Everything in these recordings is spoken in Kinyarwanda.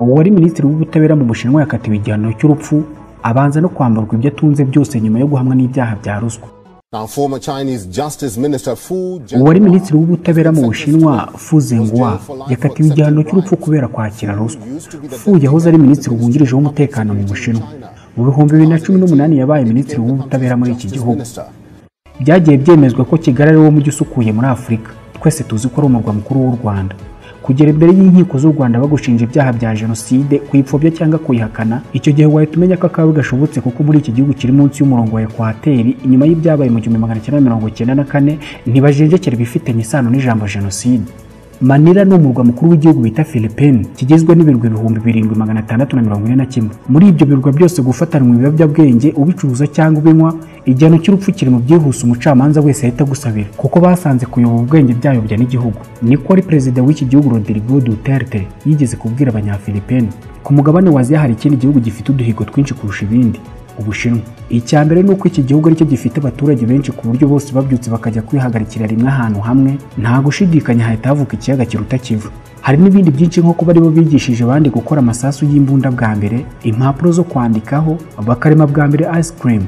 wari Minisitiri w'Ubutabera mu Bushinwa yakatiwe igihano cy'urupfu abanza no kwamburwa ibyo atunze byose nyuma yo guhamwa n'ibyaha bya ruswa Now, former Chinese Justice Minister Fu uwari Jianhua Minisitiri w'Ubutabera mu Bushinwa Fu Zhenghua yakatiwe igihano cy'urupfu kubera kwakira ruswa Fu yahoze ari Minisitiri wungirije w'Umutekano mu Bushinwa mu bihumbi bibiri na cumi n'umunani yabaye Minisitiri w'Ubutabera muri iki gihugu byagiye byemezwa ko Kigali ari wo mujyi usukuye muri Afurika twese tuzi ko ari umurwa mukuru w'u Rwanda kugera imbere y'inkiko z'u Rwanda bagushinja ibyaha bya jenoside kuyipfobya cyangwa kuyihakana icyo gihe wahita umenya ko akawe gashobotse kuko muri iki gihugu kiri munsi y'umurongo wa ekwateri inyuma y'ibyabaye mu gihumbi magana cyenda mirongo icyenda na kane ntibajenjekera ibifitanye isano n'ijambo jenoside Manila ni umurwa mukuru w'igihugu bita Philippines kigizwe n'ibirwa ibihumbi birindwi magana atandatu na mirongo ine na kimwe muri ibyo birwa byose gufatanwa ibiyobyabwenge ubicuruza cyangwa ubinywa igihano cy'urupfu kiri mu byihuse umucamanza wese ahita agusabira kuko basanze kuyoba ubwenge byayobya n'igihugu niko ari perezida w'iki gihugu Rodrigo Duterte yigeze kubwira abanyafilipine ku mugabane wa Aziya hari ikindi gihugu gifite uduhigo twinshi kurusha ibindi Ubushinwa icya mbere ni uko iki gihugu aricyo gifite abaturage benshi ku buryo bose babyutse bakajya kwihagarikira rimwe ahantu hamwe nta gushidikanya hahita havuka ikiyaga kiruta kivu hari n'ibindi byinshi nko kuba aribo bigishije abandi gukora amasasu y'imbunda bwa mbere impapuro zo kwandikaho bakarema bwa mbere ice cream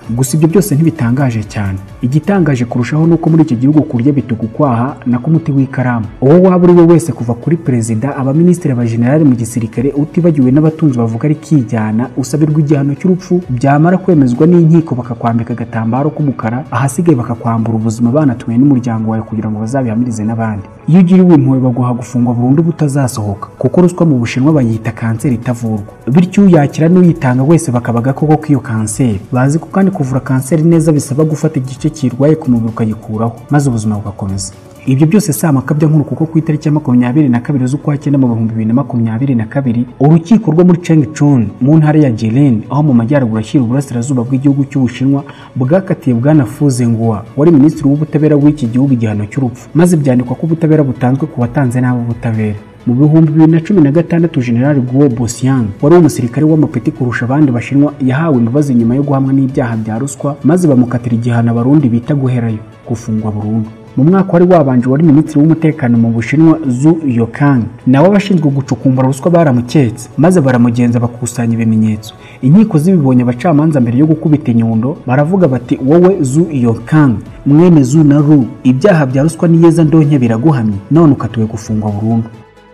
gusa ibyo byose ntibitangaje cyane igitangaje kurushaho ni uko muri iki gihugu kurya bitugukwaha na k'umuti w'ikaramu uwo waba uri we wese kuva kuri perezida abaminisitiri abajenerali mu gisirikare utibagiwe n'abatunzi bavuga ari kijyana usabirwa igihano cy'urupfu byamara kwemezwa n'inkiko bakakwambika agatambaro k'umukara ahasigaye bakakwambura ubuzima banatuye n'umuryango wawe kugira ngo bazabihamirize n'abandi iyo ugiriwe impuhwe baguha gufungwa burundu butazasohoka kuko ruswa mu bushinwa bayita kanseri itavurwa bityo uyakira n'uyitanga wese bakaba agakoko k'iyo kanseri bazi ko kandi kuvura kanseri neza bisaba gufata igice kiyirwaye ku mubiri ukagikuraho maze ubuzima bugakomeza ibyo byose si amakabya nkuru kuko ku itariki ya makumyabiri na kabiri z'ukwa cyenda mu bihumbi bibiri na makumyabiri na kabiri urukiko rwo muri chengchun mu ntara ya jiren aho mu majyaruguru ashyira uburasirazuba bw'igihugu cy'ubushinwa bwakatiye bwana fuzengua wari minisitiri w'ubutabera w'iki gihugu igihano cy'urupfu maze byandikwa ko ubutabera butanzwe ku watanze nabi ubutabera mu bihumbi bibiri na cumi na gatandatu generali guo bosiyang wari umusirikare w'amapeti kurusha abandi bashinwa yahawe imbabazi nyuma yo guhamwa n'ibyaha bya ruswa maze bamukatira igihano abarundi bita guherayo gufungwa burundu mu mwaka wari wabanje wari minisitiri w'umutekano mu bushinwa zu yokang nawe abashinzwe gucukumbura ruswa baramuketse maze baramugenza bakusanya ibimenyetso inkiko zibibonye abacamanza mbere yo gukubita inyundo baravuga bati wowe zu yokang mwene zu na ru ibyaha bya ruswa n'iyeza ndonke biraguhamye none ukatiwe gufungwa burundu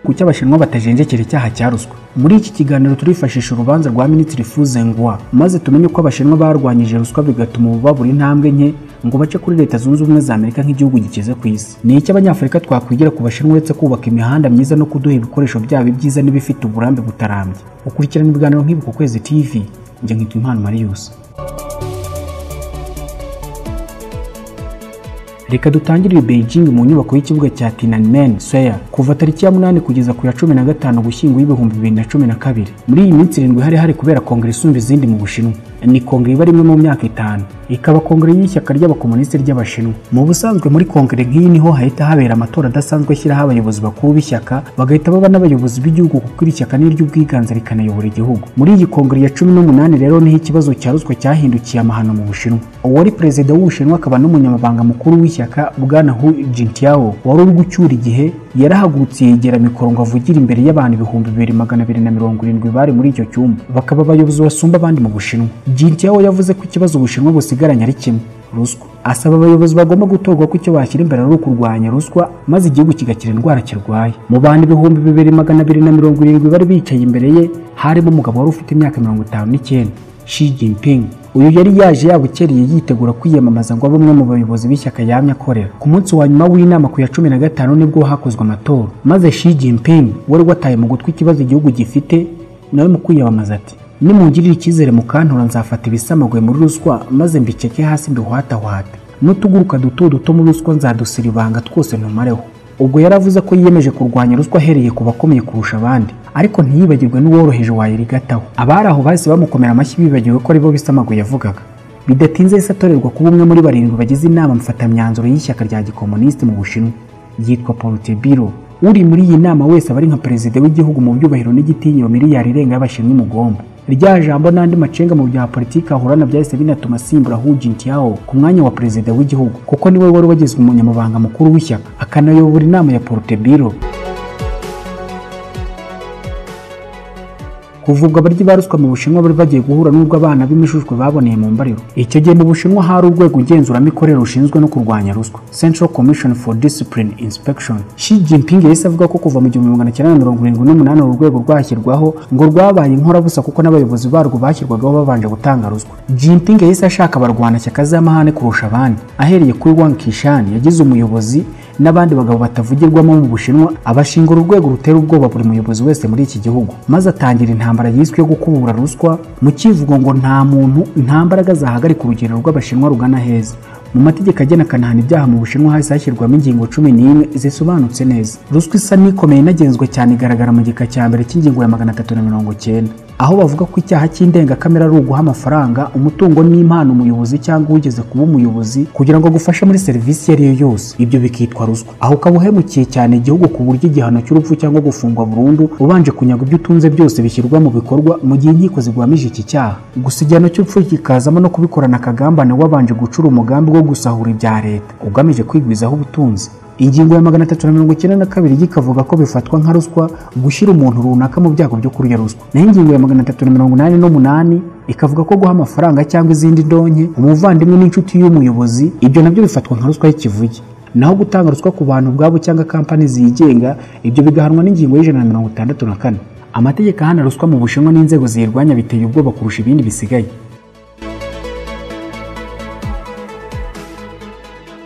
ku cy'abashinwa batajenjekera icyaha cya ruswa muri iki kiganiro turifashisha urubanza rwa minisitiri fuzengwa maze tumenye ko abashinwa barwanyije ruswa bigatuma ubu babura intambwe nke ngo bace kuri leta zunze ubumwe za amerika nk'igihugu gikize ku isi ni iki abanyafurika twakwigira ku bashinwa uretse kubaka imihanda myiza no kuduha ibikoresho byabo ibyiza n'ibifite uburambe butarambye ukurikirana ibiganiro nk'ibi ku kwezi tv njye nkitwa impano mariyusi reka dutangirire beijing mu nyubako y'ikibuga cya tiananmen square kuva tariki ya munani kugeza ku ya cumi na gatanu gushyingo y'ibihumbi bibiri na cumi na kabiri muri iyi minsi irindwi hari hari kubera kongere isumba izindi mu bushinwa ni kongere iba rimwe mu myaka itanu ikaba kongere y'ishyaka ry'abakomunisiti ry'abashinwa mu busanzwe muri kongere nk'iyi niho hahita habera amatora adasanzwe ashyiraho abayobozi bakuru b'ishyaka bagahita baba n'abayobozi b'igihugu kuko iri shyaka ni iry'ubwiganze rikanayobora igihugu muri iyi kongere ya cumi n'umunani rero niho ikibazo cya ruswa cyahindukiye amahano mu bushinwa uwari perezida w'ubushinwa akaba n'umunyamabanga mukuru w'ishyaka bwana hu jintiao wari uri gucyura igihe yarahagurutse yegera mikoro ngo avugira imbere y'abantu ibihumbi bibiri magana abiri na mirongo irindwi bari muri icyo cyumba bakaba abayobozi basumba abandi mu bushinwa jintiao yavuze ko ikibazo ubushinwa busigaranye ari kimwe ruswa asaba abayobozi bagomba gutorwa ko icyo bashyira imbere ari ukurwanya ruswa maze igihugu kigakira indwara kirwaye mu bantu ibihumbi bibiri magana abiri na mirongo irindwi bari bicaye imbere ye harimo umugabo wari ufite imyaka mirongo itanu n'icyenda Xi Jinping uyu yari yaje yabukereye yitegura kwiyamamaza ngo abe umwe mu bayobozi b'ishyaka yamye akorera ku munsi wa nyuma w'inama ku ya cumi na gatanu nibwo hakozwe amatora maze Xi Jinping wari wataye mu gutwi ikibazo igihugu gifite nawe mu kwiyamamaza ati nimungirire icyizere mu kantora nzafata ibisamagwe muri ruswa maze mbiceke hasi mbihwatahwate n'utuguruka duto duto muri ruswa nzadusira ibanga twose ntumareho ubwo yaravuze ko yiyemeje kurwanya ruswa ahereye ku bakomeye kurusha abandi ariko ntiyibagirwe n'uworoheje wayirigataho abari aho bahise bamukomera amashyi bibagiwe ko aribo bisamaguye yavugaga bidatinze yahise atorerwa kuba umwe muri barindwi bagize inama mfatamyanzuro y'ishyaka rya gikomunisiti mu bushinwa yitwa porutebiro uri muri iyi nama wese aba ari nka perezida w'igihugu mu byubahiro n'igitinyiro miliyari irenga y'abashinwa umugomba rya jambo n'andi macenga mu bya politiki ahorana byahise binatuma asimbura Hu Jintao ku mwanya wa perezida w'igihugu kuko niwe wari wagizwe umunyamabanga mukuru w'ishyaka akanayobora inama ya Politburo kuva ubwo abaryi ba ruswa mu bushinwa bari bagiye guhura n'ubwo abana b'imishujwe baboneye mu mbariro icyo gihe mu bushinwa hari urwego ngenzuramikorere rushinzwe no kurwanya ruswa central commission for discipline inspection shi jinping yahise avuga ko kuva mu gihumbi magana cyenda mirongo irindwi n'umunani uru rwego rwashyirwaho ngo rwabaye inkorabusa kuko n'abayobozi barwo bashyirwagaho babanje gutanga ruswa jinping yahise ashaka abarwanashyaka z'amahane kurusha abandi ahereye kuri wang kishan yagize umuyobozi n'abandi bagabo batavugirwamo mu bushinwa abashingura urwego rutera ubwoba buri muyobozi wese muri iki gihugu maze atangira intambara yiswe yo gukubura ruswa mu kivugo ngo nta muntu nta mbaraga zahagarika urugendo rw'abashinwa rugana heza mu mategeko agena akanahana ibyaha mu bushinwa hahise hashyirwamo ingingo cumi n'imwe zisobanutse neza ruswa isa n'ikomeye inagenzwe cyane igaragara mu gika cya mbere cy'ingingo ya magana atatu na mirongo cyenda aho bavuga ko icyaha cy'indengakamere ari uguha amafaranga umutungo n'impano umuyobozi cyangwa uwigeze kuba umuyobozi kugira ngo agufashe muri serivisi iyo ari yo yose ibyo bikitwa ruswa aho ukaba uhemukiye cyane igihugu ku buryo igihano cy'urupfu cyangwa gufungwa burundu ubanje kunyaga ibyo utunze byose bishyirwa mu bikorwa mu gihe inkiko ziguhamije iki cyaha gusa igihano cy'urupfu kikazamo no kubikorana akagambane wabanje gucura umugambi wo gusahura ibya leta ugamije kwigwizaho ubutunzi ingingo ya magana atatu na mirongo icyenda na kabiri ikavuga ko bifatwa nka ruswa gushyira umuntu runaka mu byago byo kurya ruswa naho ingingo ya magana atatu na mirongo inani n'umunani ikavuga ko guha amafaranga cyangwa izindi ndonke umuvandimwe n'inshuti y'umuyobozi ibyo nabyo bifatwa nka ruswa y'ikivuge naho gutanga ruswa ku bantu ubwabo cyangwa kampani zigenga ibyo bigahanwa n'ingingo y'ijana na mirongo itandatu na kane amategeko ahana ruswa mu bushinwa n'inzego ziyirwanya biteye ubwoba kurusha ibindi bisigaye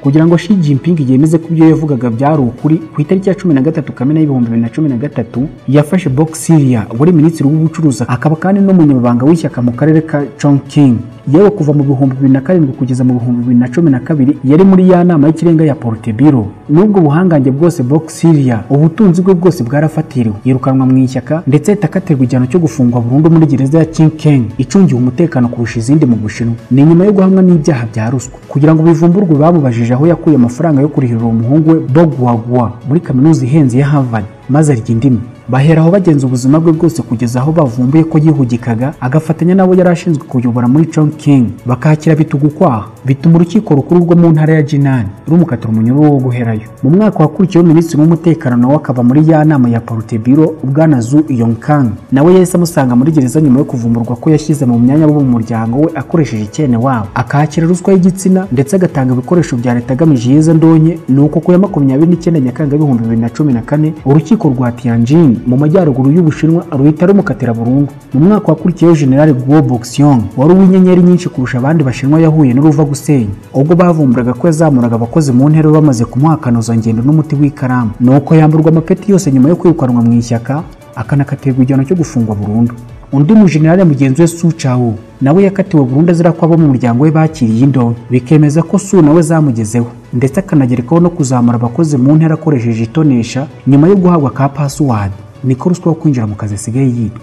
kugira ngo Xi Jinping yemeze ko ibyo yavugaga byari ukuri ku itariki ya cumi na gatatu kamena y'ibihumbi bibiri na cumi na gatatu yafashe Bok Siria wari minisitiri w'ubucuruzi akaba kandi n'umunyamabanga w'ishyaka mu karere ka Chongqing yewe kuva mu bihumbi bibiri na karindwi kugeza mu bihumbi bibiri na cumi na kabiri yari muri ya nama y'ikirenga ya porutebiro n'ubwo buhangange bwose Bok Siria ubutunzi bwe bwose bwarafatiriwe yirukanwa mu ishyaka ndetse itakaterwa igihano cyo gufungwa burundu muri gereza ya Chinkeng icungiwe umutekano kurusha izindi mu Bushinwa ni nyuma yo guhamwa n'ibyaha bya ruswa kugira ngo bivumburwe bamubajije aho yakuye amafaranga yo kurihirira umuhungu we Bogwagwa muri kaminuza ihenze ya Harvard maze arya indimi bahera aho bagenza ubuzima bwe bwose kugeza aho bavumbuye ko yihugikaga agafatanya n'abo yari ashinzwe kuyobora muri Chongqing bakakira bitugu kwaha bituma urukiko rukuru rwo mu ntara ya Jinan rumukatira umunyururu wo guherayo mu mwaka wakurikiyeho minisitiri w'umutekano nawe akava muri ya nama ya Politburo Bwana Zu Yongkang nawe yahise amusanga muri gereza nyuma yo kuvumburwa ko yashyize mu myanya abo mu muryango we akoresheje icyene wabo akakira ruswa y'igitsina ndetse agatanga ibikoresho bya leta agamije iyiza ndonke ni uko ku ya makumyabiri n'icyenda nyakanga ibihumbi bibiri na cumi na kane urukiko rwa Tianjin mu majyaruguru y'ubushinwa ruhita rumukatira burundu mu mwaka wakurikiyeho generali guo boxion wari uw'inyenyeri nyinshi kurusha abandi bashinwa yahuye n'uruva gusenya ubwo bavumburaga ko yazamuraga abakozi mu ntera bamaze kumuha akanozangendo n'umuti w'ikaramu ni uko yamburwa amapeti yose nyuma yo kwirukanwa mu ishyaka akanakatirwa igihano cyo gufungwa burundu undi mujenerali mugenzi we su chawo nawe yakatiwe burundu azira ko abo mu muryango we bakiriye indonke bikemeza ko su nawe zamugezeho ndetse akanagerekaho no kuzamura abakozi mu ntera akoresheje itonesha nyuma yo guhabwa ka pasuwadi niko ruswa yo kwinjira mu kazi asigaye yitwa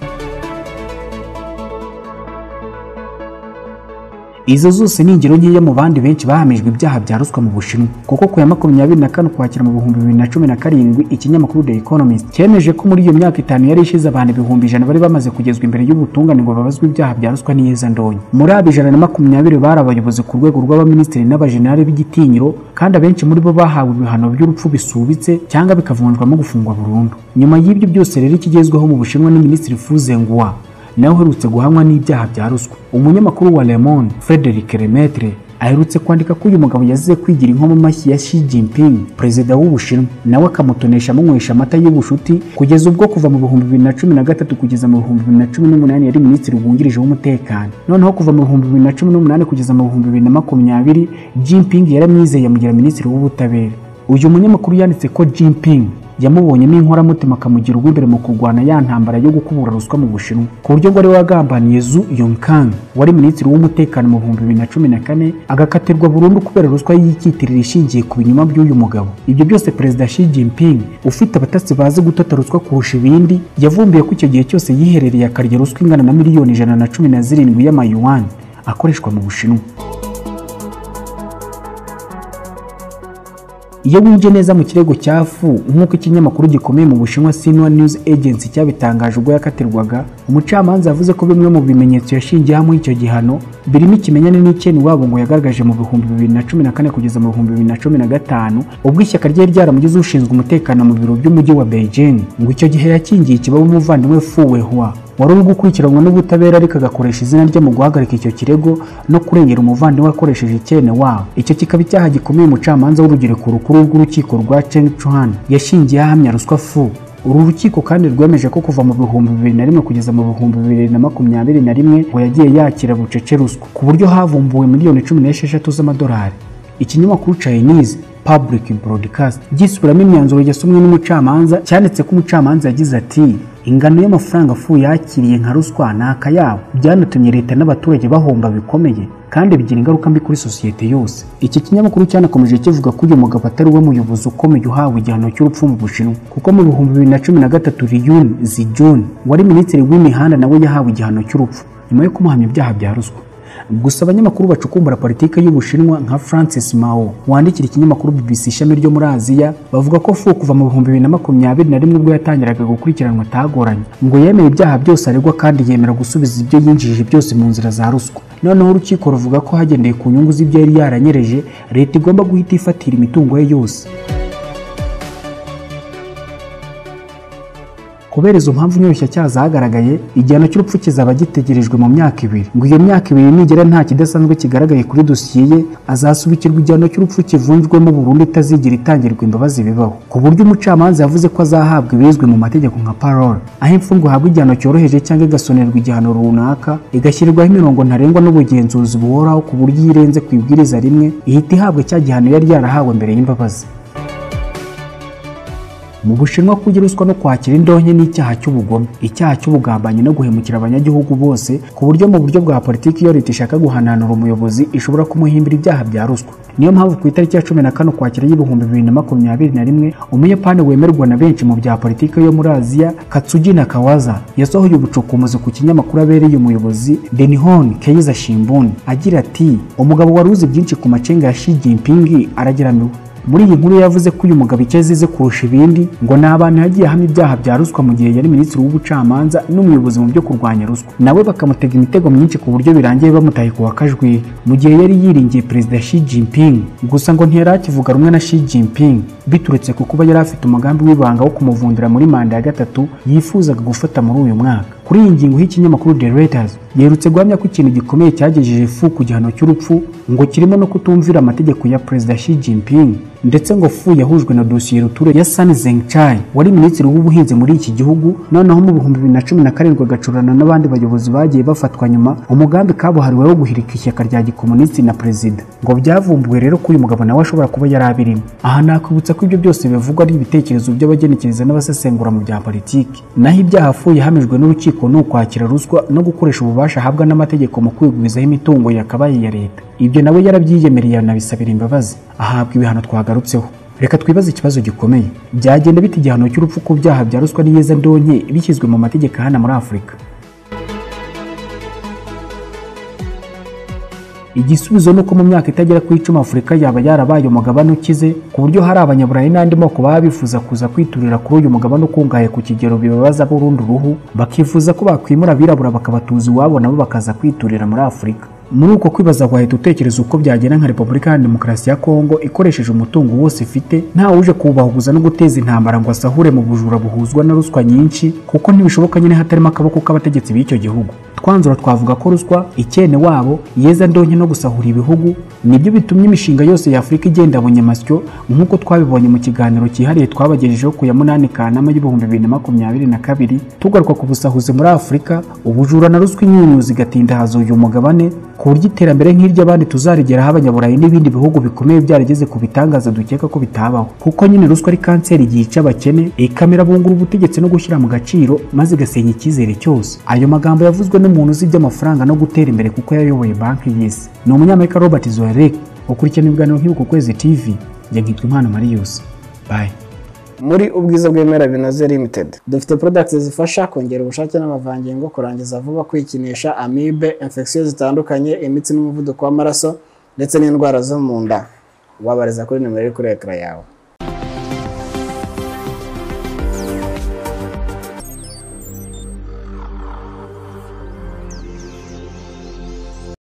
izo zose ni ingero nkeya mu bandi benshi bahamijwe ibyaha bya ruswa mu bushinwa kuko ku ya makumyabiri na kane ukwakira mu bihumbi bibiri na cumi na karindwi ikinyamakuru the economist cyemeje ko muri iyo myaka itanu yari ishize abantu ibihumbi ijana bari bamaze kugezwa imbere y'ubutungane ngo babazwe ibyaha bya ruswa n'iyezandonyi muri abo ijana na makumyabiri bari abayobozi ku rwego rw'abaminisitiri n'abajenerali b'igitinyiro kandi abenshi muri bo bahawe ibihano by'urupfu bisubitse cyangwa bikavunjwamo gufungwa burundu nyuma y'ibyo byose rero ikigezweho mu bushinwa ni minisitiri fuzengwa nawe uherutse guhamwa n'ibyaha bya ruswa umunyamakuru wa Le Monde Frederic Lemaitre aherutse kwandika ko uyu mugabo yazize kwigira inkomo mashyi ya Xi Jinping perezida w'ubushinwa nawe akamutonesha amunywesha amata y'ubushuti kugeza ubwo kuva mu bihumbi bibiri na cumi na gatatu kugeza mu bihumbi bibiri na cumi n'umunani yari minisitiri wungirije w'umutekano noneho kuva mu bihumbi bibiri na cumi n'umunani kugeza mu bihumbi bibiri na makumyabiri Jinping yaramwizeye amugira minisitiri w'ubutabera uyu munyamakuru yanditse ko Jinping yamubonyemo inkoramutima akamugira urw'imbere mu kurwana ya ntambara yo gukubura ruswa mu bushinwa ku buryo ngo ari we wagambaniye zu yonkang wari minisitiri w'umutekano mu bihumbi bibiri na cumi na kane agakatirwa burundu kubera ruswa y'ikitirira ishingiye ku binyoma by'uyu mugabo ibyo byose perezida Xi Jinping ufite abatasi bazi gutata ruswa kurusha ibindi yavumbuye ko icyo gihe cyose yiherereye akarya ruswa ingana na miliyoni ijana na cumi na zirindwi y'amayuwan akoreshwa mu bushinwa iyo wibye neza mu kirego cya fu nk'uko ikinyamakuru gikomeye mu bushinwa Xinhua News Agency cyabitangaje ubwo yakatirwaga umucamanza yavuze ko bimwe mu bimenyetso yashingiyeho icyo gihano birimo ikimenyane n'icyeni wabo ngo yagaragaje mu bihumbi bibiri na cumi na kane kugeza mu bihumbi bibiri na cumi na gatanu ubwo ishyaka ryari ryaramugize ushinzwe umutekano mu biro by'umujyi wa Beijing ngo icyo gihe yakingiye ikibaba umuvandimwe Fu Weihua wari uri gukurikiranwa n'ubutabera ariko agakoresha izina rye mu guhagarika icyo kirego no kurengera umuvandimwe akoresheje icyene wabo icyo kikaba icyaha gikomeye umucamanza w'urugereko rukuru rw'urukiko rwa cheng chuan yashingiye ahamya ruswa fu uru rukiko kandi rwemeje ko kuva mu bihumbi bibiri na rimwe kugeza mu bihumbi bibiri na makumyabiri na rimwe ngo yagiye yakira bucece ruswa ku buryo havumbuwe miliyoni cumi n'esheshatu z'amadolari ikinyamakuru chinese public broadcast gisubiramo imyanzuro yasomwe n'umucamanza cyanditse ko umucamanza yagize ati ingano y'amafaranga afu yakiriye nka ruswa ni akayabo byanatumye leta n'abaturage bahomba bikomeye kandi bigira ingaruka mbi kuri sosiyete yose iki kinyamakuru cyanakomeje kivuga ko uyu mugabo atari we muyobozi ukomeye uhawe igihano cy'urupfu mu bushinwa kuko mu bihumbi bibiri na cumi na gatatu riyuni zijuni wari minisitiri w'imihanda nawe yahawe igihano cy'urupfu nyuma yo kumuhamya ibyaha bya ruswa gusa abanyamakuru bacukumbura politiki y'ubushinwa nka francis mao wandikira ikinyamakuru bbc ishami ryo muri aziya bavuga ko fu kuva mu bihumbi bibiri na makumyabiri na rimwe ubwo yatangiraga gukurikiranwa atagoranye ngo yemeye ibyaha byose aregwa kandi yemera gusubiza ibyo yinjije byose mu nzira za ruswa noneho urukiko ruvuga ko hagendeye ku nyungu z'ibyo yari yaranyereje leta igomba guhita ifatira imitungo ye yose kubera izo mpamvu nyoroshyacyaha zagaragaye igihano cy'urupfu kizaba gitegerejwe mu myaka ibiri ngo iyo myaka ibiri nigera nta kidasanzwe kigaragaye kuri dosiye ye azasubikirwa igihano cy'urupfu kivunjwemo burundu itazigira itangirwa imbabazi bibaho ku buryo umucamanza yavuze ko azahabwa ibizwi mu mategeko nka parole aho imfungwa ihabwa igihano cyoroheje cyangwa igasonerwa igihano runaka igashyirirwaho imirongo ntarengwa n'ubugenzuzi buhoraho ku buryo iyo irenze ku ibwiriza rimwe ihita ihabwa cya gihano yari yarahawe mbere y'imbabazi mu bushinwa kurya ruswa no kwakira indonke ni icyaha cy'ubugome icyaha cy'ubugambanyi no guhemukira abanyagihugu bose ku buryo mu buryo bwa politiki iyo leta ishaka guhananura umuyobozi ishobora kumuhimbira ibyaha bya ruswa niyo mpamvu ku itariki ya cumi na kane ukwakira y'ibihumbi bibiri na makumyabiri na rimwe umuyapani wemerwa na benshi mu bya politiki yo muri aziya katsugi nakawaza yasohoye ubucukumbuzi ku kinyamakuru abereye umuyobozi denihon keiza shimbun agira ati umugabo wari uzi byinshi ku macenga ya shi jinping arageramiwe muri iyi nkuru yavuze ko uyu mugabo icyo azize kurusha ibindi ngo ni abantu yagiye ahamya ibyaha bya ruswa mu gihe yari minisitiri w'ubucamanza n'umuyobozi mu byo kurwanya ruswa nawe bakamutega imitego myinshi ku buryo birangiye bamutaye ku wakajwi mu gihe yari yiringiye perezida Xi Jinping gusa ngo ntiyari akivuga rumwe na Xi Jinping biturutse ku kuba yari afite umugambi w'ibanga wo kumuvundira muri manda ya gatatu yifuzaga gufata muri uyu mwaka kuri iyi ngingo y'ikinyamakuru The Reuters yerutse guhamya ko ikintu gikomeye cyagejeje fu ku gihano cy'urupfu ngo kirimo no kutumvira amategeko ya perezida Xi Jinping ndetse ngo fu yahujwe na dosiye ruture ya Sun Zengchai wari minisitiri w'ubuhinzi muri iki gihugu noneho mu bihumbi bibiri na cumi na karindwi agacurana n'abandi bayobozi bagiye bafatwa nyuma umugambi kabuhariwe wo guhirika ishyaka rya gikomunisti na perezida ngo byavumbuwe rero ko uyu mugabo nawe ashobora kuba yari abirimo aha nakwibutsa ko ibyo byose bivugwa ari ibitekerezo by'abagenekereza n'abasesengura mu bya politiki naho ibyaha fu yahamijwe n'urukiko urukiko ni ukwakira ruswa no gukoresha ububasha ahabwa n'amategeko mu kwigwizaho imitungo yakabaye ya leta ibyo nawe yarabyiyemereye anabisabira imbabazi ahabwa ibihano twagarutseho reka twibaze ikibazo gikomeye byagenda bita igihano cy'urupfu ku byaha bya ruswa n'iyeza ndonke bishyizwe mu mategeko ahana muri afurika igisubizo ni uko mu myaka itagera ku icumi afurika yaba yarabaye umugabane ukize ku buryo hari abanyaburayi n'andi moko baba bifuza kuza kwiturira kuri uyu mugabane ukungahaye ku kigero bibabaza burundu uruhu bakifuza ko bakwimura abirabura bakabatuza iwabo nabo bakaza kwiturira muri afurika muri uko kwibaza wahita utekereza uko byagenda nka repubulika ya demokarasi ya kongo ikoresheje umutungo wose ifite uje kuwubahuguza no guteza intambara ngo asahure mu bujura buhuzwa na ruswa nyinshi kuko ntibishoboka nyine hatarimo akaboko k'abategetsi b'icyo gihugu twanzura twavuga ko ruswa icyene wabo yeza ndonke no gusahura ibihugu nibyo bitumye imishinga yose ya afurika igenda bunyamasyo nk'uko twabibonye mu kiganiro cyihariye twabagejejeho ku ya munani kanama y'ibihumbi bibiri na makumyabiri na kabiri tugaruka ku busahuzi muri afurika ubujura na ruswa inyunyuza igatindahaza uyu mugabane ku buryo iterambere nk'iry'abandi tuzarigeraho abanyaburayi n'ibindi bihugu bikomeye byarageze ku bitangaza dukeka ko bitabaho kuko nyine ruswa ari kanseri yica abakene ikamera bungura ubutegetsi no gushyira mu gaciro maze igasenya icyizere cyose ayo magambo yavuzwe n'umuntu uzi iby'amafaranga no gutera imbere kuko yayoboye banki y'isi ni umunyamerika robert zoerek ukurikirana ibiganiro nk'ibi ku kwezi tv njye nkitwa impano marius bye muri ubwiza bw'ibimera binoze limited dufite products zifasha kongera ubushake n'amavangingo kurangiza vuba kwikinisha amibe infection zitandukanye imitsi n'umuvuduko w'amaraso ndetse n'indwara zo mu nda wabariza kuri nimero iri kuri ekara yawe